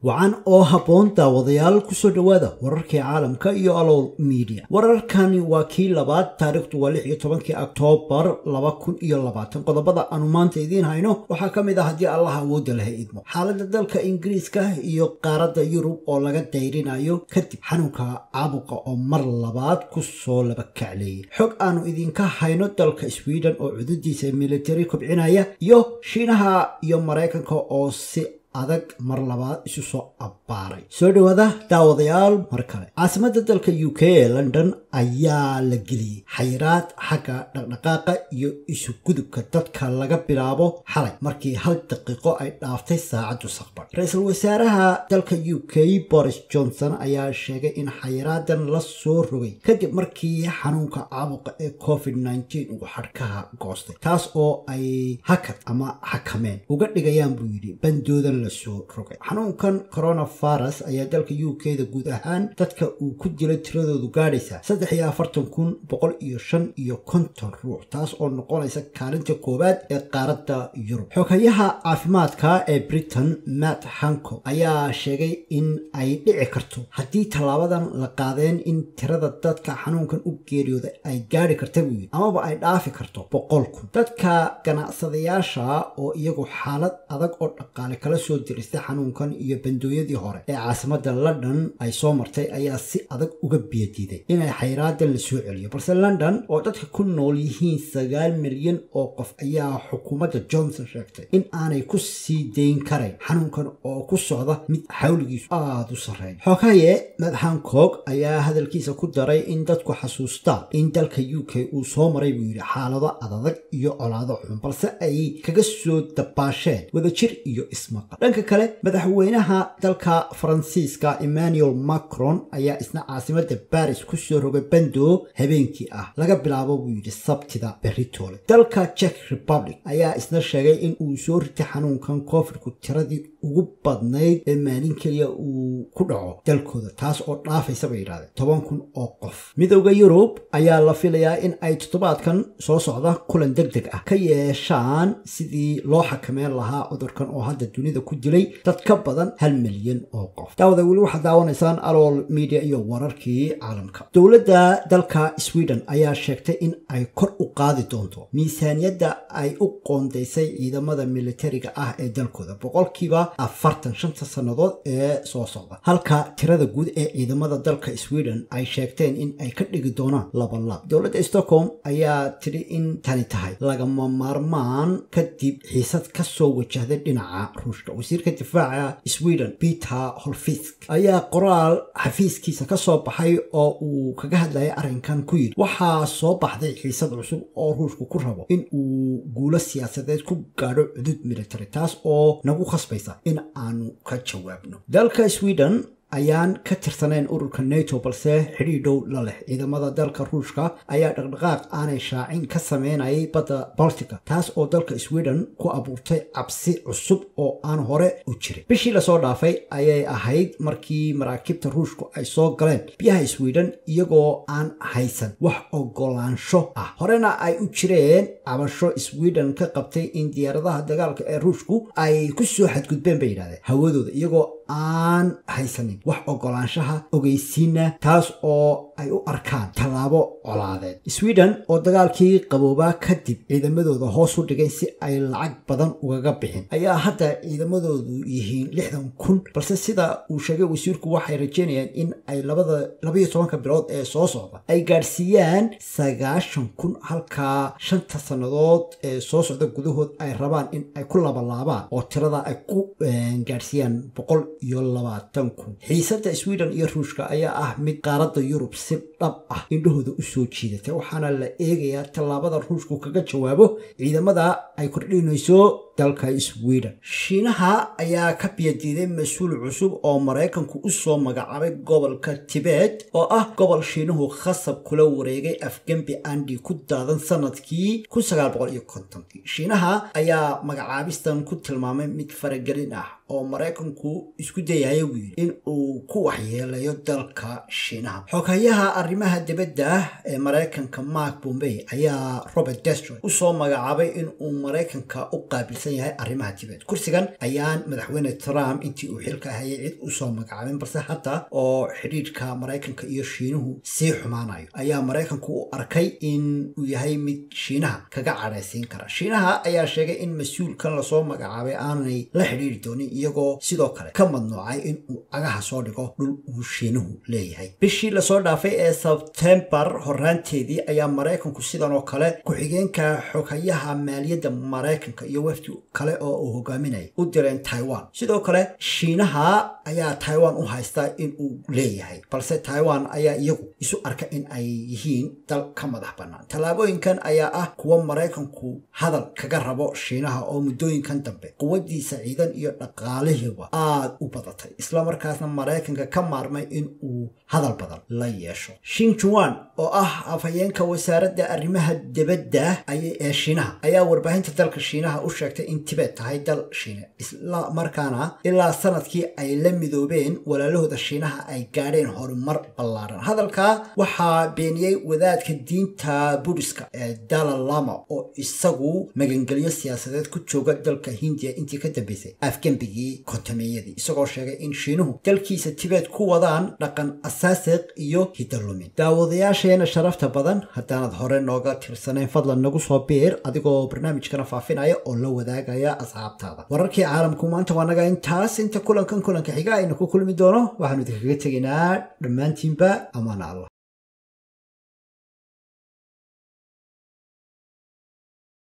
wacan oo habboon daawadayaal kusoo dhowaada wararkii caalamka iyo alowl media wararkani waa kii labaad taariikhdu waa lix iyo tobankii oktoobar laba kun iyo labaatan qodobada aanu maanta idiin hayno waxaa ka mid ah haddii allah awoodda laha idmo xaaladda dalka ingiriiska iyo qaaradda yurub oo laga dayrinayo kadib xanuunka caabuqa oo mar labaad kusoo laba kacleeyay xog aanu idinka hayno dalka sweden oo cududiisa military kobcinaya iyo shiinaha iyo maraykanka oo si adag mar labaad isu soo abbaaray soo dhowaada daawadayaal mar kale caasimadda dalka u k ee london ayaa la geliyey xayiraad xagga dhaqdhaqaaqa iyo isu gudubka dadka laga bilaabo xalay markii hal daqiiqo ay dhaaftay saacaddu saqbar ra-iisul wasaaraha dalka u k boris johnson ayaa sheegay in xayiraadan la soo rogay kadib markii xanuunka caabuqa ee covid uu xadhkaha goostay taas oo ay hakad ama xakameen uga dhigayaan buu yidhi bandoodan lasoo rogay xanuunkan coronavirus ayaa dalka u k da guud ahaan dadka uu ku dilay tiradoodu gaadhaysa saddex iyo afartan kun boqol iyo shan iyo konton ruux taas oo noqonaysa kaalinta koowaad ee qaaradda yurub xogayaha caafimaadka ee britain matt hancock ayaa sheegay in ay dhici karto haddii tallaabadan la qaadeen in tirada dadka xanuunkan u geeriyooda ay gaadhi karta buu yidhi amaba ay dhaafi karto boqol kun dadka ganacsadayaasha oo iyagu xaalad adag oo dhaqaale kala soo diristay xanuunkan iyo bandooyadii hore ee caasimadda london ay soo martay ayaa si adag uga biyadiiday inay xayraadan la soo celiyo balse london oo dadka ku nool yihiin sagaal milyan oo qof ayaa xukuumadda johnson sheegtay in aanay ku sii dayn karayn xanuunkan oo ku socda mid xawligiisu aada u sarreeya xogaye mad hancock ayaa hadalkiisa ku daray in dadku xasuustaan in dalka u k uu soo maray buu yidhi xaalado adadag iyo colaado xun balse ay kaga soo dabaasheen wadajir iyo ismaqal dhanka kale madaxweynaha dalka faransiiska emmanuel macron ayaa isna caasimadda baris kusoo rogay bando habeenkii ah laga bilaabo buu yidhi sabtida beritoole dalka czech republic ayaa isna sheegay in uu soo ritay xanuunkan covidku tiradii ugu badnayd ee maalin keliya uu ku dhaco dalkooda taas oo dhaafaysa bay yidhahdeen toban kun oo qof midowda yurub ayaa la filayaa in ay toddobaadkan soo socda kulan deg deg ah ka yeeshaan sidii loo xakameyn lahaa cudurkan oo hadda dunida ku dilay dad ka badan hal milyan oo qof daawada weli waxaad daawanaysaan alool media iyo wararkii caalamka dowladda dalka sweden ayaa sheegtay in ay kor u qaadi doonto miisaaniyadda ay u qoondaysay ciidamada militariga ah ee dalkooda boqolkiiba afartan shanta sannadood ee soo socda halka tirada guud ee ciidamada dalka sweden ay sheegteen in ay ka dhigi doonaan laba laab dowladda stockholm ayaa tidhi in tani tahay lagama maarmaan kadib xiisad ka soo wajahday dhinaca ruushka wasiirka difaaca sweden peter holfisk ayaa qoraal xafiiskiisa ka soo baxay oo uu kaga hadlayay arrinkan ku yidhi waxaa soo baxday xiisad cusub oo ruushku ku rabo in uu guulo siyaasadeed ku gaadho cudud military taas oo nagu khasbaysa in aanu ka jawaabno dalka sweden ayaan ka tirsanayn ururka nato balse xidhiir dhow la leh ciidamada dalka ruushka ayaa dhaqdhaqaaq aanay shaacin ka sameynayay badda baltica taas oo dalka sweden ku abuurtay cabsi cusub oo aan hore u jirin bishii lasoo dhaafay ayay ahayd markii maraakiibta ruushku ay soo galeen biyaha sweden iyagoo aan haysan wax ogolaansho ah horena ay u jireen cabasho sweden ka qabtay in diyaaradaha dagaalka ee ruushku ay ku soo xadgudbeen bay yidhahdeen hawadooda iyagoo aan haysanin wax ogolaanshaha ogeysiina taas oo ay u arkaan tallaabo colaadeed sweden oo dagaalkii qaboobaa kadib ciidamadooda hoos u dhigay si ay lacag badan ugaga bixin ayaa hadda ciidamadoodu yihiin lixdan kun balse sida uu sheegay wasiirku waxay rajeynayaan in ay labada labayo tobanka bilood ee soo socda ay gaadhsiiyaan sagaashan kun halkaa shanta sannadood ee soo socda gudahood ay rabaan in ay ku labalaabaan oo tirada ay ku gaadhsiiyaan boqol iyo labaatan kun xiisadda sweden iyo ruushka ayaa ah mid qaaradda yurub si dhab ah indhahooda u soo jiidatay waxaana la eegayaa tallaabada ruushku kaga jawaabo ciidamada ay kordhinayso dalka sweden shiinaha ayaa ka biyadiiday mas-uul cusub oo maraykanku u soo magacaabay gobolka tibet oo ah gobol shiinuhu khasab kula wareegay afgembi andi ku daadan sanadkii shiinaha ayaa magacaabistan ku tilmaamay mid faragelin ah oo maraykanku isku dayaya buu yidhi in uu ku waxyeelayo dalka shiinaha xogayaha arrimaha dibadda ee maraykanka mark bombey ayaa robert destro usoo magacaabay in uu maraykanka u qaabilsan qaabilsan yahay arrimaha tibet kursigan ayaan madaxweyne trump intii uu xilka hayay cid usoo magacaabin balse hadda oo xidhiidhka maraykanka iyo shiinuhu sii xumaanayo ayaa maraykanku u arkay in uu yahay mid shiinaha kaga cadhaysiin kara shiinaha ayaa sheegay in mas-uulkan lasoo magacaabay aanay la xidhiiri doonin iyagoo sidoo kale ka madnuucay in uu cagaha soo dhigo dhul uu shiinuhu leeyahay bishii lasoo dhaafay ee sebtembar horaanteedii ayaa maraykanku sidan oo kale ku-xigeenka xoghayaha maaliyadda maraykanka iyo wafdi kale oo uu hogaaminayay u direen taiwan sidoo kale shiinaha ayaa taiwan u haystaa in uu leeyahay balse taiwan ayaa iyagu isu arka in ay yihiin dal ka madax bannaan tallaabooyinkan ayaa ah kuwa maraykanku hadal kaga rabo shiinaha oo muddooyinkan dambe quwadiisa ciidan iyo dhaqaalihiiba aada u badatay islamarkaasna maraykanka ka maarmay in uu hadal badan la yeesho shinjuan oo ah afhayeenka wasaaradda arrimaha dibadda ee shiinaha ayaa warbaahinta dalka shiinaha u sheegtay in tibet tahay dal shiine isla markaana ilaa sanadkii ay la midoobeen walaalahooda shiinaha ay gaadheen horumar ballaaran hadalkaa waxaa beeniyey wadaadka diinta budiska ee dalalama oo isagu magangelyo siyaasadeed ku jooga dalka hindiya intii ka dambeysay afgembigii kontameeyadii isagoo sheegay in shiinuhu dalkiisa tibet ku wadaan dhaqan asaasiq iyo hidalumin daawadayaasheena sharafta badan haddaanad hore nooga tirsanayn fadlan nagu soo biir adigoo barnaamijkana faafinaya oo la wadaagaya asxaabtaada wararkii caalamku maanta waa naga intaas inta kulankan kulanka xiga aynu ku kulmi doono waxaanu idinkaga tegaynaa dhammaantiinba amaana allah